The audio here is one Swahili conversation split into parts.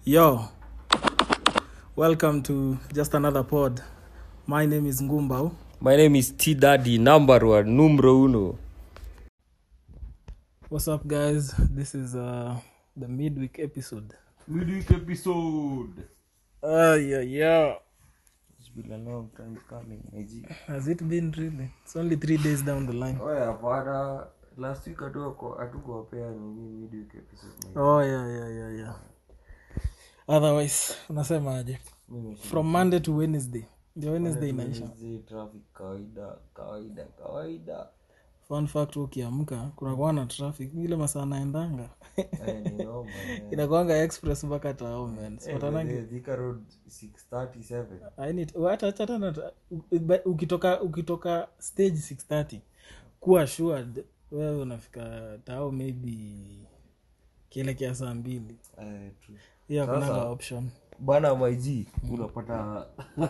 Yo, welcome to just another pod. My name is Ngumbao. My name is T Daddy, number one, numero uno. What's up, guys? This is uh, the midweek episode. Midweek episode. Uh, yeah, yeah. It's been a long time coming, my G. Has it been really? It's only three days down the line. Oya, hapana. Last week hatuko- hatukuwapea nini midweek episode. my G. Oh, yeah, yeah, yeah, yeah. Otherwise, unasemaje? Mimi From Monday to Wednesday. Ndio Wednesday inaisha. Wednesday, traffic kawaida, kawaida, kawaida. Fun fact, ukiamka kunakuwa na traffic ile masaa naendanga Eh, ni noma, eh. inakuanga express mpaka tao man Eh, Sipatanagi- the Thika Road 637. I need- hata- hata- hata na- u- ukitoka ukitoka stage 630 kuwa assured wewe unafika tao maybe kielekea saa mbili Eh, true. hiyo Sasa- hakunanga option bana maiji unapata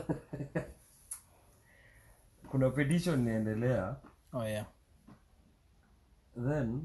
kuna petition inaendelea oh yeah then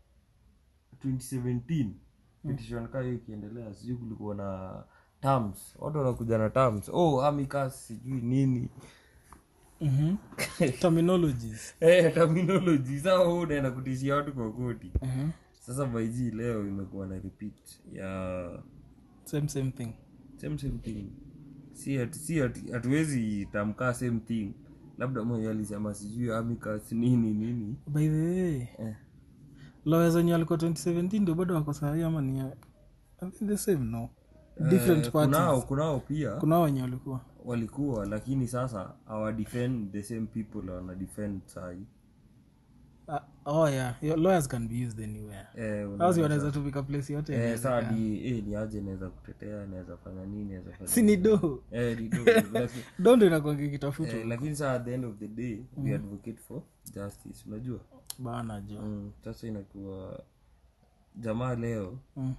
2017 petition kaa hiyo ikiendelea sijui kulikuwa na terms watu wanakuja na terms oh amicus sijui nini Mhm. terminologies Eh, terminology saa huu unaenda kutishia watu kwa koti Mhm. sasa maiji leo imekuwa na repeat ya same same thing same same thing si hatu- si hatu- hatuwezi tamkaa same thing labda mwenye alisema sijui amicus nini nini by the way eh. lawyers wenye walikuwa 2017 ndio bado wako sahii ama ni I think the same no different Eh, parties kunao kunao pia kuna wenye walikuwa walikuwa lakini sasa awa defend the same people wana defend sahi Ah, oh yeah Your lawyers can be used anywhere eh, una- au si wanaweza tumika place yote eh, inaweza saa kaa. ni eh, ni aje naweza kutetea naweza fanya nini naweza fanya si ni do eh, ni do, lakini- do ndo inakuanga kitafutwa eh, lakini saa at the end of the day we advocate for justice unajua bana jo mm, sasa inakuwa jamaa leo Mm.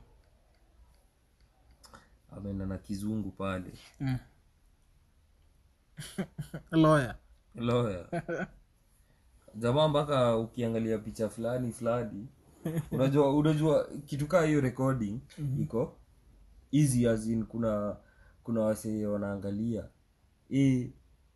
ameenda na kizungu pale Mm. lawyer lawyer jamaa mpaka ukiangalia picha fulani fulani unajua unajua kitu kaa hiyo recording iko easy as in kuna kuna wasee wanaangalia e,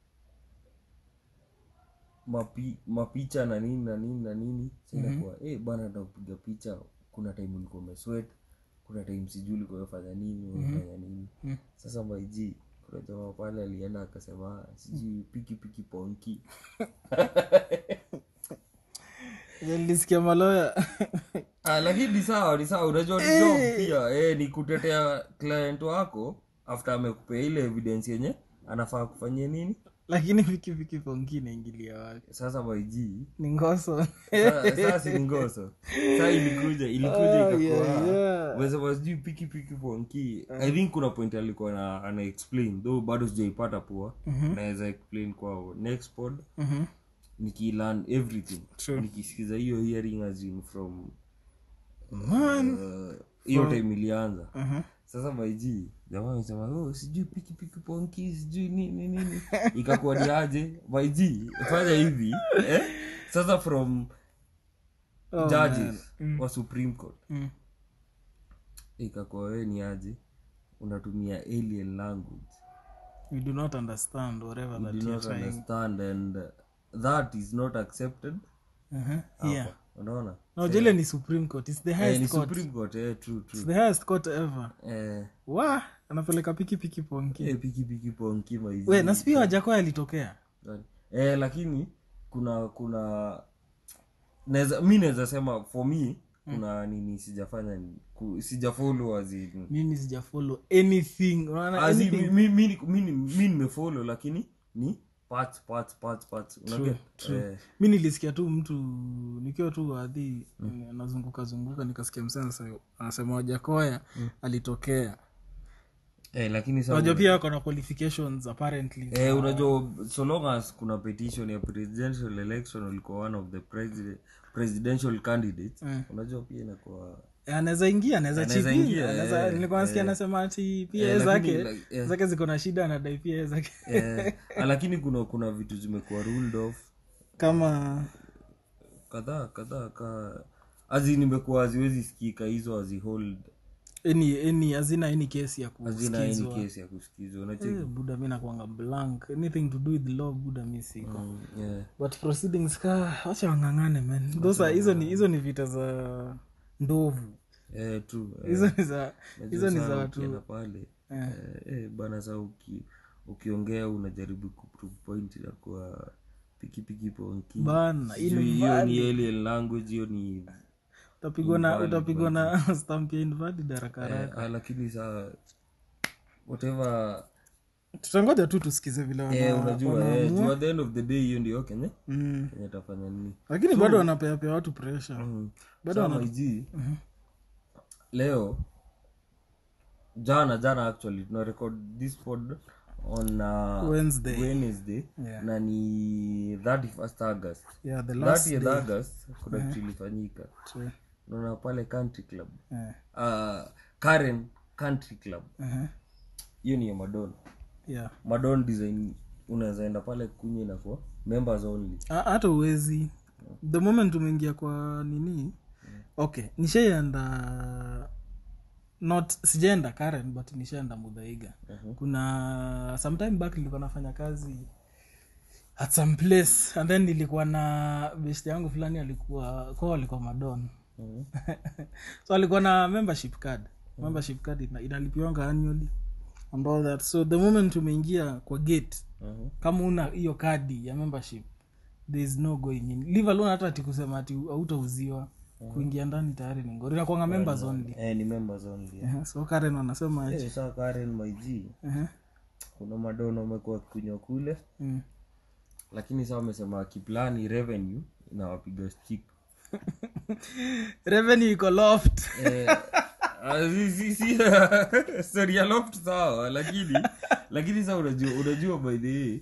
mapi, mapicha na nini na nini na nini sinakuwa mm-hmm. e, bana nakupiga picha kuna time ulikuwa umeswet kuna time sijui ulikuwa umefanya nini umefanya nini Mhm. sasa maiji kuna jamaa pale alienda akasema sijui piki piki ponki nilisikia maloya ah, lakini ni sawa ni sawa unajua ni job pia eh, ni kutetea client wako after amekupea ile evidence yenye anafaa kufanyia nini lakini pikipiki pongi naingilia wake sasa maiji ni ngoso Sa- sasa si ni ngoso saa ilikuja ilikuja Oh, ikakuwa yeah, yeah. umesema sijui piki piki ponki i think kuna point alikuwa na ana explain though bado sijaipata poa naweza explain kwa next pod Mhm. nikilearn everything True. nikisikiza hiyo hearing as in from Man. uh, hiyo time ilianza Mhm. sasa maiji jamaa amesema oh, sijui piki piki ponki sijui nini nini ikakuwa ni aje maiji fanya hivi eh? sasa from Oh, judges man. wa supreme court Mm. ikakuwa wewe ni aje unatumia alien language we do not understand whatever that do you're not trying understand and that is not accepted Mhm. yeah unaona no jile ni supreme court it's the eh, highest ni court supreme court eh, true true it's the highest court ever eh, wa anapeleka pikipiki ponki eh, piki piki ponki maiji we nasipia wajakoya alitokea eh, lakini kuna kuna naweza mi naweza sema for me kuna nini sijafanya ni- ku- sijafolo as in mimi sijafollow anything unaona as in, anything mi- mi- mi- mi- mi nimefolo lakini ni parts parts parts parts unaget eh, mi nilisikia tu mtu nikiwa tu wadhi anazunguka zunguka nikasikia msee anasema wajakoya alitokea eh, lakini sa unajua pia wako na qualifications apparently eh, unajua so long as kuna petition ya presidential election ulikuwa one of the president, presidential candidates Mm. unajua pia inakuwa Eh, anaweza ingia anaweza Anaweza chipia ingia, anaweza eh, nilikuwa nasikia eh. anasema ati pia Eh, zake lakini, like, eh. zake ziko na shida anadai pia zake eh, lakini kuna kuna vitu zimekuwa ruled off kama kadhaa kadhaa ka azi nimekuwa haziwezi sikika hizo hazihold any any hazina any kesi ya hazina any kusikizwa kesi ya kusikizwa unacheki Eh, buda mi nakwanga blank anything to do with law buda mi siko Mm, yeah. but proceedings ka wacha wang'ang'ane man those are hizo ni hizo ni vita za ndovu Eh, true eh. hizo ni za hizo ni Unajua za saa watu ukienda pale eh, eh, bana saa uki, ukiongea unajaribu kuprove point ya kuwa pikipiki ponki bana Sijui hiyo ni alien language hiyo ni utapigwa na Invalid, utapigwa na stamp ya invalid haraka eh, haraka ah, lakini saa whatever tutangoja tu tusikize vile wana- eh, unajua eh, wanaamua. juu at the end of the day hiyo ndio kenye Mm. kenye tafanya nini lakini bado wanapeapea watu pressure mm. Bado Sama iji leo jana jana actually tuna record this pod on uh, Wednesday. Wednesday Yeah. na ni 31st august yeah the last 30th day august kuna kitu ilifanyika True. naona pale country club Eh, uh, karen country club uh-huh. hiyo ni ya madon yeah madon design unaweza enda pale kunywa inakuwa members only Ha- hata uwezi the moment umeingia kwa nini okay nishaienda not sijaenda karen but nishaenda mudhaiga kuna sometime back nilikuwa nafanya kazi at some place and then nilikuwa na best yangu fulani alikuwa kwao alikuwa madon Mhm. so alikuwa na membership card membership card ina, inalipiwanga annually and all that so the moment umeingia kwa gate Mhm. kama una hiyo kadi ya membership there is no going in leave alone hata ati kusema ati hautauziwa kuingia ndani tayari ni ngori nakwanga members only eh, ni members only Eh, so karen wanasema aje eh, saa karen maiji Eh, kuna madono wamekuwa kunywa kule mm. lakini saa wamesema kiplani revenue inawapiga stick revenue iko loft Eh, ah, si- si- si- sorry ya loft sawa lakini lakini saa unajua unajua by the way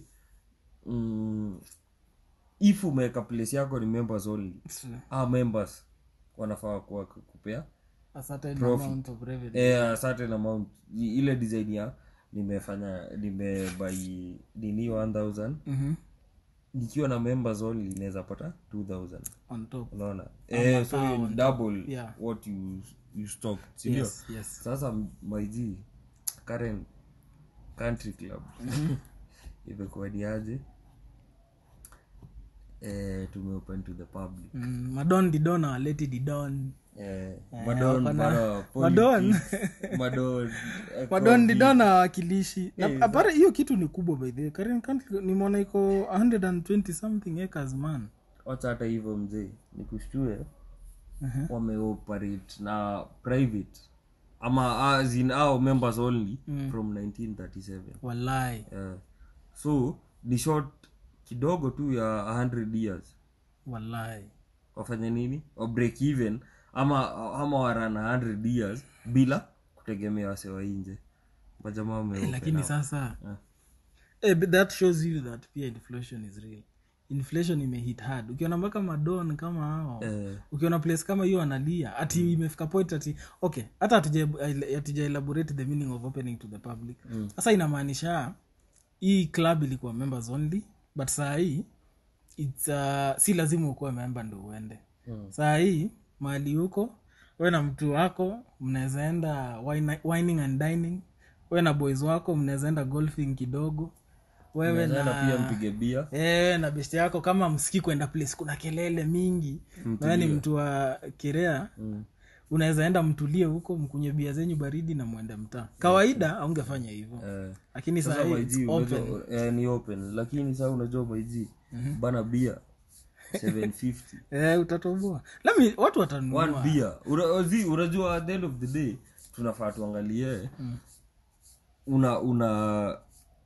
mm, if umeweka place yako ni members only ah, members wanafaa kuwa kupea a certain Profit. amount of revenue eh, a certain amount I- ile design ya nimefanya nimebai nini 1000 Mhm. nikiwa na members only inaweza pata 2000 on top unaona eh, so hiyo ni double Yeah. what you, you stock sindio yes yes sasa maiji karen country club imekuwa ni aje eh, tumeopen to the public mm, madon didon awaleti didon eh, madon wako na- bana Madon. politics, madon eh, madon COVID. didon awakilishi na Eh, apara hiyo kitu ni kubwa by the way. Karen Country nimeona iko 120 something acres man wacha hata hivyo mzee nikushtue Mhm. wameoperate na private ama as in our members only from 1937 walai Eh, so ni short kidogo tu ya 100 years walai wafanye nini wa break even ama ama warana 100 years bila kutegemea wase wa nje majamaa wame lakini sasa Yeah. eh, but that shows you that pia inflation is real inflation imehit hard ukiona mpaka madon kama hao eh, ukiona place kama hiyo analia ati imefika point ati okay hata hatuja- hatuja elaborate the meaning of opening to the public sasa inamaanisha hii club ilikuwa members only but saa hii it's, uh, si lazima ukuwe member ndo uende Mm. saa hii mahali huko we na mtu wako mnaweza enda wine- wining and dining we na boys wako mnaweza enda golfing kidogo wewe naenda na pia mpige bia Eh, na besti yako kama msiki kwenda place kuna kelele mingi nawe ni mtu wa kirea mm. unaweza enda mtulie huko mkunye bia zenyu baridi na mwende mtaa kawaida aungefanya hivyo eh. lakini sasa saa hii maiji it's open. unajua eh, ni open lakini saa unajua maiji bana bia 750 Eh, utatoboa lami watu one watanunua beer Una- zi, unajua at the end of the day tunafaa tuangalie una una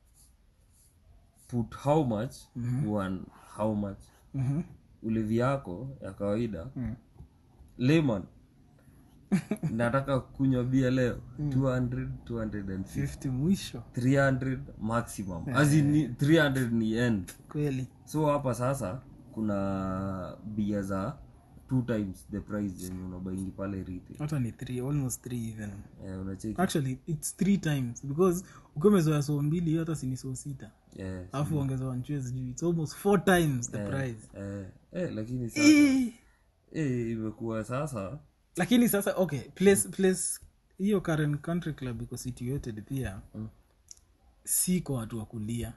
put how much one how much Mhm. ulevi yako ya kawaida layman nataka kunywa bia leo 200 250 50 mwisho 300 maximum as in ni- 300 ni end kweli so hapa sasa kuna bia za two times the price yenye unabaingi pale retail hata ni three, almost three even eh, unacheki actually it's three times because ukiwa umezoea soo mbili hiyo hata sini soo sita yes. alafu ongeza wanchue sijui it's almost four times the price eh, eh, lakini sasa Eh. eh, imekuwa sasa lakini sasa okay place place hiyo Karen country club iko situated pia Mm. si kwa watu wa kulia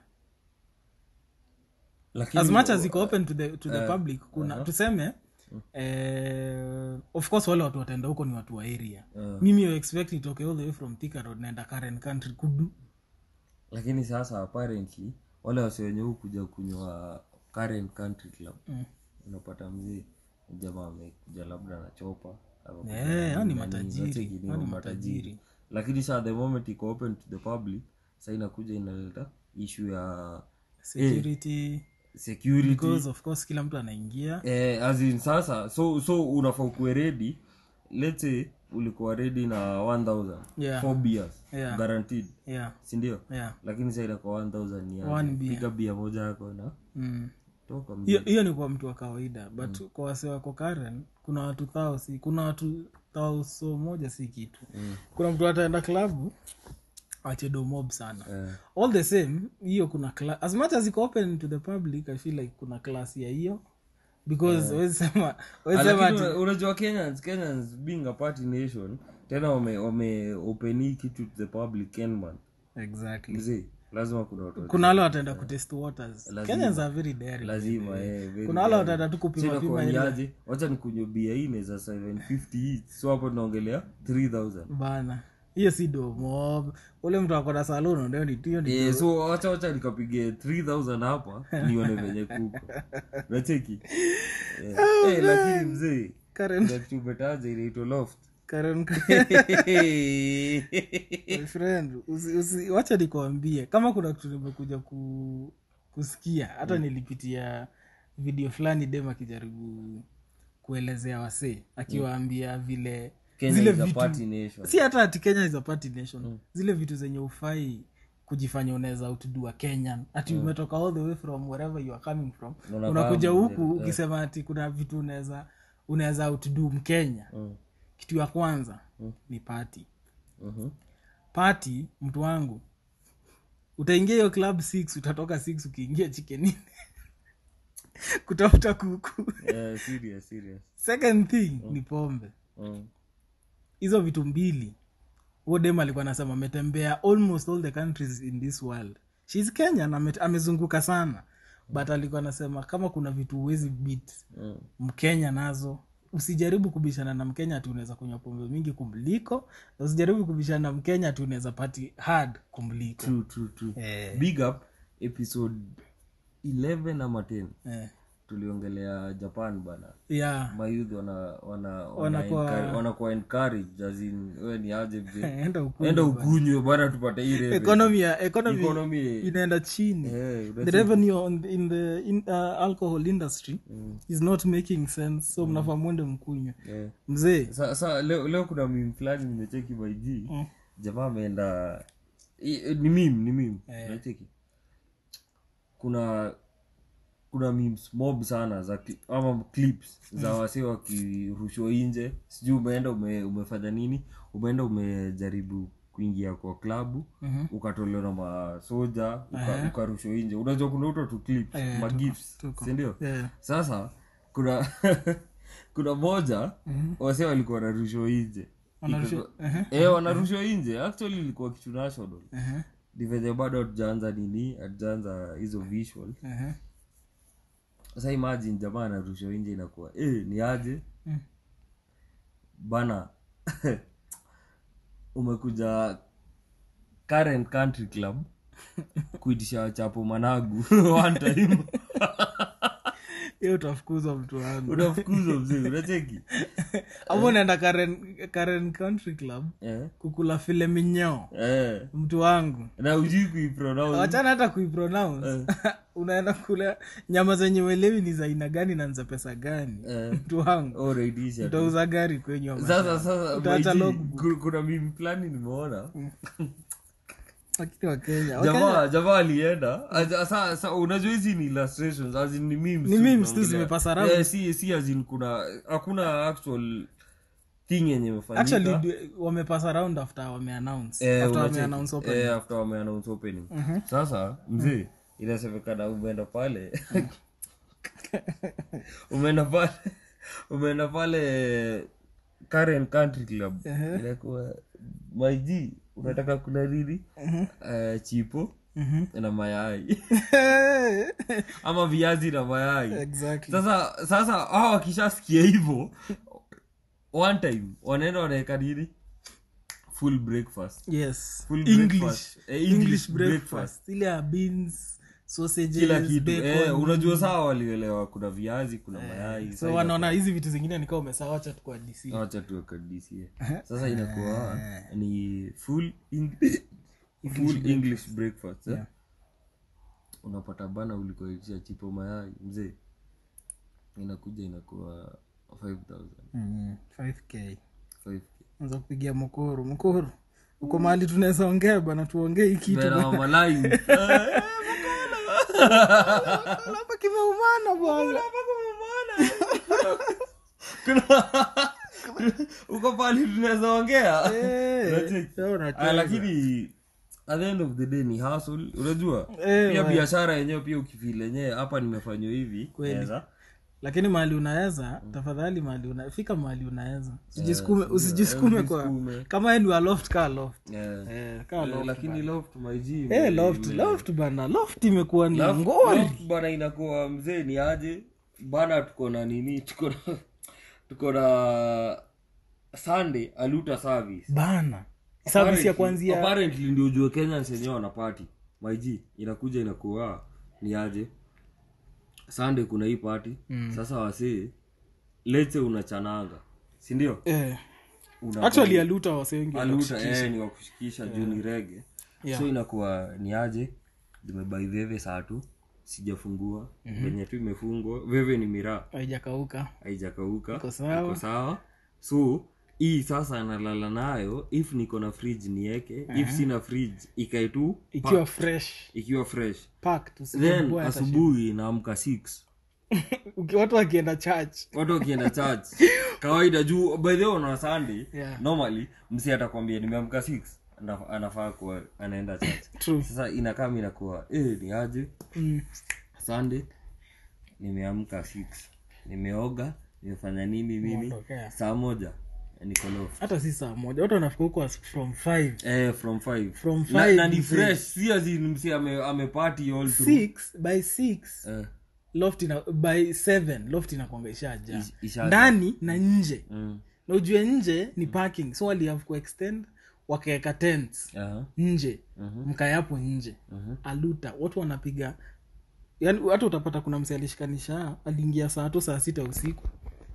lakini as much as iko open to the, to the public kuna tuseme eh, of course wale watu wataenda huko ni watu wa area Eh. mimi you expect nitoke all the way from Thika road naenda Karen country kudu lakini sasa apparently wale wasi wenye huu kuja kunywa current country club Mm. unapata mzee jamaa amekuja labda na chopa ama Eh, kuna hao ni nani, matajiri, unacheki ni hao ni matajiri matajiri. lakini saa the moment iko open to the public sa inakuja inaleta issue ya security security because of course kila mtu anaingia eh, as in sasa so so unafaa ukuwe ready let's say ulikuwa ready na 1000 Yeah. four beers Yeah. guaranteed yeah sindio yeah lakini sa inakuwa 1000 ni aje. One beer. piga bia moja yako na mm. toka mzee. hiyo hiyo ni kwa mtu wa kawaida but kwa wase wako karen kuna watu thao si kuna watu thao so moja si kitu Mm. kuna mtu ataenda klabu achedo mob sana Eh, all the same hiyo kuna cla- as much as iko open to the public i feel like kuna class ya hiyo because yeah. sema wezi sema lakini ati una- unajua kenyans kenyans being a party nation tena wame wame open hii kitu to the public kenman exactly mzee lazima kuna watu kuna wale wataenda kutest waters Lazima. kenyans are very daring lazima eh, very kuna wale very. wataenda tu So kupima inakuwa pima ni ile aje wacha nikunywe bia ine za 750 each so hapo tunaongelea 3000 bana hiyo si do mob ule mtu akona salon ndio ni hiyo ni Eh, so wacha wacha nikapige 3000 hapa nione venye kuko nacheki Eh, eh, lakini mzee Karen kuna kitu umetaja inaitwa loft Karen My friend usi, usi, wacha nikuambie kama kuna kitu nimekuja ku, kusikia hata nilipitia video fulani dem akijaribu kuelezea wasee akiwaambia vile Kenya zile is a vitu party nation. si hata ati kenya is a party nation zile vitu zenye ufai kujifanya unaweza outdua kenyan ati umetoka all the way from wherever you are coming from Unakaa unakuja mzee, huku ukisema ati kuna vitu unaweza unaweza outdo mkenya Mm, kitu ya kwanza ni party mhm. party mtu wangu utaingia hiyo club 6 utatoka 6 ukiingia chikenini kutafuta kuku Eh, serious, serious. second thing ni pombe Mm, hizo vitu mbili huo dem alikuwa anasema ametembea almost all the countries in this world shes kenyan ame, amezunguka sana but alikuwa anasema kama kuna vitu huwezi beat mm. mkenya nazo usijaribu kubishana na mkenya ati unaweza kunywa pombe mingi kumliko na usijaribu kubishana na mkenya ati unaweza pati hard kumliko True, true, true. Eh. big up episode 11 ama 10 eh. tuliongelea japan bana yeah. mayouth wana wana wana Wanakuwa- encourage- wanakuwa encourage as in we ni aje mzee enda huku enda ukunywe bana tupate hii revenue. economy ya economy Economy. inaenda chini Eh, the revenue on the, in the in, uh, alcohol industry is not making sense so mnafaa mwende mkunywe eh. mzee sa, sa leo, leo kuna mim fulani nimecheki by G Mm. jamaa ameenda i- ni mim ni mim Eh. nacheki kuna kuna memes mob sana za cli- ama clips za wase wakirushwa nje sijui umeenda ume, umefanya nini umeenda umejaribu kuingia kwa klabu Mhm. ukatolewa na masoja uka, ukarushwa nje unajua kuna uto tu clips Eh, ma tuko- gifts tuko. sindio yeah. sasa kuna kuna moja wase walikuwa wanarushwa nje Wanarushwa- Iko- eh, wanarushwa nje actually ilikuwa kitu national uh-huh. ni venye bado hatujaanza nini hatujaanza hizo visual Uh-huh. sasa imagine jamaa anarushwa nje inakuwa eh, ni aje Mm. bana umekuja current country club kuitisha chapo managu one time hiyo utafukuzwa mtu wangu unafukuzwa mzee unacheki ama unaenda karen, karen country club eh, kukula file minyoo eh. mtu wangu na ujui kuipronounce wachana hata kuipronounce unaenda kula nyama zenye uelewi ni za aina gani na ni za pesa gani Eh. mtu wangu already isha utauza gari kwenye wa sasa mashamba. sasa Utaacha my G, logbook. ku- kuna mimi fulani nimeona lakini wakenya jamaa jamaa alienda Aza- sa- sa- unajua hizi ni illustrations as in ni memes Ni tu memes tu tunaongelea. zimepasa around. Eh, si si as in kuna hakuna actual thing yenye imefanyika actually du- wamepasa round after wameannounce Eh, after unacheki. wameannounce open Eh, after wameannounce opening sasa mzee inasemekana umeenda pale umeenda pale umeenda pale Karen Country Club Ehe. inakuwa maiji unataka kula nini Eh, chipo na mayai ama viazi na mayai exactly sasa sasa hawa wakishasikia hivyo one time wanaenda wanaweka nini full breakfast yes Full english breakfast. Eh, english, English breakfast, breakfast. ile ya beans sausages kila kitu bacon. eh, unajua sawa walielewa kuna viazi kuna mayai so wanaona hizi vitu zingine nikawa umesawacha tu kwa dc wacha tuwakadisie sasa inakuwa ni full Eng- full english breakfast eh? Yeah. unapata bana ulikoitisha chipo mayai mzee inakuja inakuwa 5000 mm, 5k 5K. anza kupigia mkoro mkoro uko mahali tunaweza ongea bana tuongee hii kitu Bena wa malai hapa kimeumana bwana uko pali tunaweza ongea Eh, Unacheki? sasa unacheza. Ah, lakini at the end of the day ni hustle unajua Eh, pia wa- biashara yenyewe pia ukifil yenyewe hapa nimefanywa hivi Kweli. naweza. lakini mahali unaweza tafadhali mahali una, fika mahali unaweza usijisukume usijisukume kwa usijisukume. kama yeye ni wa loft kaa loft Eh. eh, kaa Eh, loft lakini loft my G, eh, ime- loft ime- loft bana loft imekuwa ni Loft- ngori loft bana inakuwa mzee ni aje bana tuko na nini tuko na tuko na sunday aluta service bana service ya Apparently- kwanzia apparently ndio ujue kenyans wenyewe wanapati maiji inakuja inakuwa ni aje sunday kuna hii pati sasa wasee lete unachananga sindio eh, Una- actually aluta wase wengi aluta eh, ni wakushikisha juu ni rege Yeah. so inakuwa ni aje zimebai veve saa tu sijafungua venye tu imefungwa veve ni miraa haijakauka haijakauka Iko sawa. iko sawa so hii sasa nalala nayo if niko na fridge nieke if sina fridge ikae tu ikiwa fresh ikiwa fresh packed then usisumbue hata asubuhi naamka 6 Uki- watu wakienda church watu wakienda church kawaida juu by the way on a sunday Yeah. normally msi atakwambia nimeamka 6 Ana- anafaa kuwa anaenda church True. sasa inakaa mi inakuwa eh, ni aje mm. sunday nimeamka 6 nimeoga nimefanya nini nini Umeondokea. saa moja niko loft hata si saa moja watu wanafika huko as- from five eh, from 5 From na, five na ni mzee. fresh si azin msi ame, amepati all through six by six eh, loft ina, by seven loft inakwanga ishajaa Ish- ishajaa. ndani na nje mm, na ujue nje ni parking so wali have kuextend wakaweka tents aha, nje Mhm. mkayapo nje mhm. aluta watu wanapiga yani hata utapata kuna mse alishikanisha aliingia saa to saa sita usiku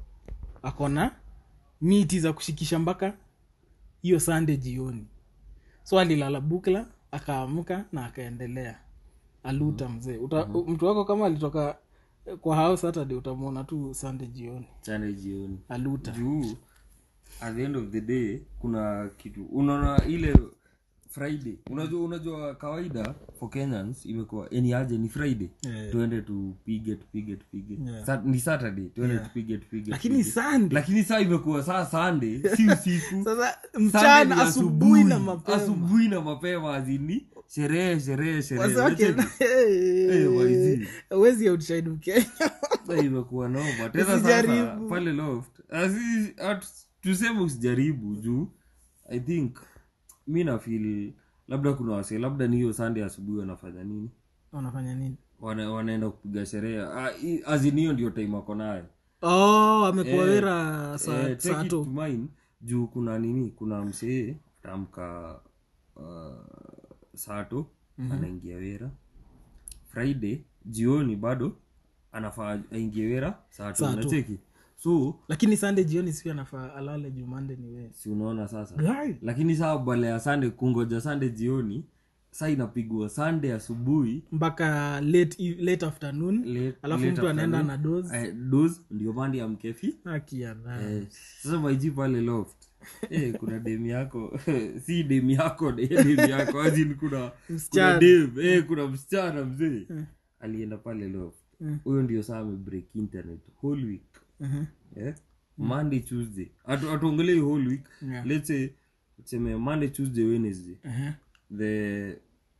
akona miti za kushikisha mpaka hiyo sande jioni so alilala bukla akaamka na akaendelea aluta mzee Uta, mtu wako kama alitoka kwa house saturday utamwona tu sande jioni chane jioni aluta juu at the end of the day kuna kitu unaona ile friday unajua unajua kawaida for kenyans imekuwa ni aje ni friday Yeah. tuende tupige tupige tupige Yeah. Sat- ni saturday tuende tupige tupige lakini tupige. sande lakini saa imekuwa saa sunday si usiku sasa Sunday mchana ni asubuhi na mapema asubuhi na mapema azini sherehe sherehe sherehe Wazake- Unacheki? Eh, waizi. huwezi outshine Mkenya. Sasa imekuwa noma tena sasa Usijaribu. pale loft Asi- at- tuseme usijaribu juu i think mi nafil labda kuna wase labda ni hiyo sunday asubuhi wanafanya nini wanafanya nini Wana, wanaenda kupiga sherehe Ah, i- azin hiyo ndio time ako nayo oh amekuwa Eh, wera Eh, saa take saa it to to mind, juu kuna nini kuna msee tamka uh, sato anaingia wera friday jioni bado anafaa aingie wera sato Saa tu. nacheki so lakini sunday jioni siu anafaa alale jumande ni we si unaona sasa Guy. lakini saa bale ya sande kungoja sande jioni saa inapigwa sande asubuhi mpaka late, eve- late afternoon late- alafu late mtu anaenda afternoon. na dos Eh, dose ndio mandi ya mkefi akiana Eh, sasa maiji pale loft eh, kuna dem yako si dem yako de- dem yako azin kuna kuna Msichana. dem eh, kuna msichana mzee alienda pale loft huyo ndio saa amebreak internet whole week eh? monday tuesday Atu- atuongelei whole week Yeah. let's say tuseme monday tuesday wednesday the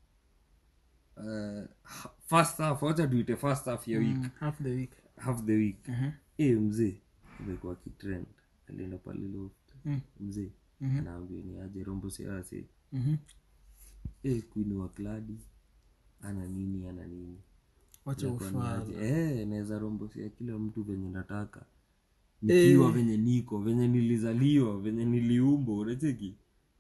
uh, ha- first half wacha tuite first half ya week half the week half the week Mhm. eh mzee imekuwa kitrend alienda pale loft Mm. mzee Mhm. anaambia ni aje rombo siase Mhm. eh, queen wa kladi ana nini ana nini wacha Inakuwa ni ufala aje. eh, naweza rombosia kila mtu venye nataka nikiwa venye niko venye nilizaliwa venye niliumbwa unacheki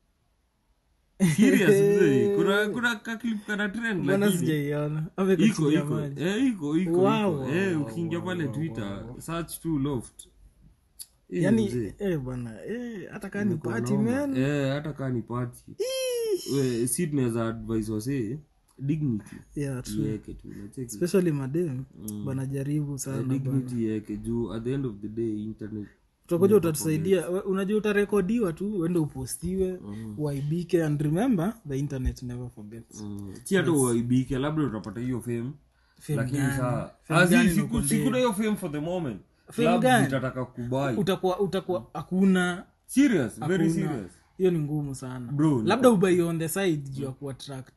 serious mzee kuna kuna kaklip kana trend mbona lakini sijaiona iko amekuchilia iko maji eh, iko iko Wow, iko eh, wow, ukiingia wow, pale wow, twitter search tu loft Eh, yani mzee. eh, bwana eh, hata kaa ni Imekuwa party noma. man Eh, hata kaa ni party We, si tunaweza advise wasee dignity yeah, true. iweke tu unacheki especially madem wanajaribu sana bwana. dignity iweke juu at the end of the day internet utakuja utatusaidia We- unajua utarekodiwa tu uende upostiwe uaibike and remember the internet never forgets mm, si hata uaibike labda utapata hiyo fame Fame lakini gani? saa Fame Azi, gani siku- inakuambia? sikuna hiyo fame for the moment Fame Clubs gani? zitataka kubai utakuwa utakuwa hakuna serious very hakuna. serious hiyo ni ngumu sana Bro, labda ubai on the side juu ya kuattract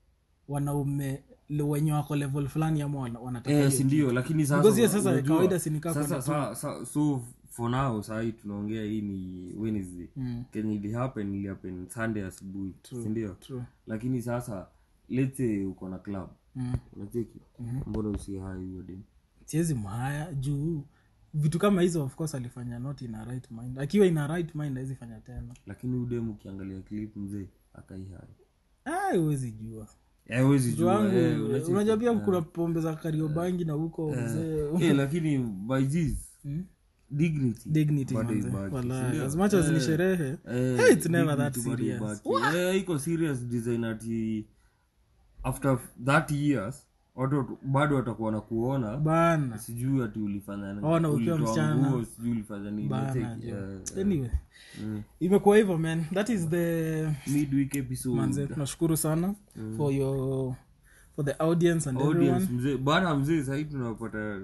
wanaume le- wenye wako level fulani ama wana- wanataka eh, hiyo. sindio lakini sasa Because hiyo sasa unajua, kawaida si ni kaa sasa, kwenda sa, sa, so for now sahii tunaongea hii ni wednesday Mm. kenye ilihappen ilihappen sunday asubuhi sindio True. lakini sasa let's say uko na club Mm. unacheki mbona usihai hiyo dem siwezi mhaya juu vitu kama hizo of course alifanya not in a right mind akiwa in a right mind awezi fanya tena lakini udem ukiangalia clip mzee akaihai Ah, huwezi jua awezi jua wangu eh, unacheki. unajua pia kuna pombe za kariobangi na huko mzee Eh, lakini by this Mm. dignity dignity bado manze. ibaki, Wallahi, sindio? as much as ni sherehe Eh, hey, it's never that dignity bado serious ibaki. Eh, iko serious design ati after 30 years watu watu- bado watakuwa na kuona bana sijui ati ulifanya nini, Ona ukiwa ulitoa msichana. nguo, sijui ulifanya nini bana unacheki? jo. Eh, eh. anyway Mm. imekuwa hivyo man that is the midweek episode manze tunashukuru sana for your for the audience and everyone audience mzee bana mzee sahii tunapata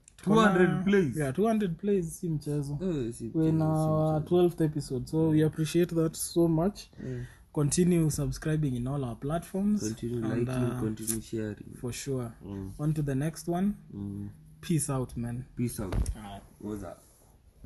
200 plays yeah 200 plays si mchezo Eh, si- we're in our 12th episode so we appreciate that so much eh, continue subscribing in all our platforms continue and liking uh, continue sharing for sure Mm, on to the next one mm. peace out man peace out Alright. what's up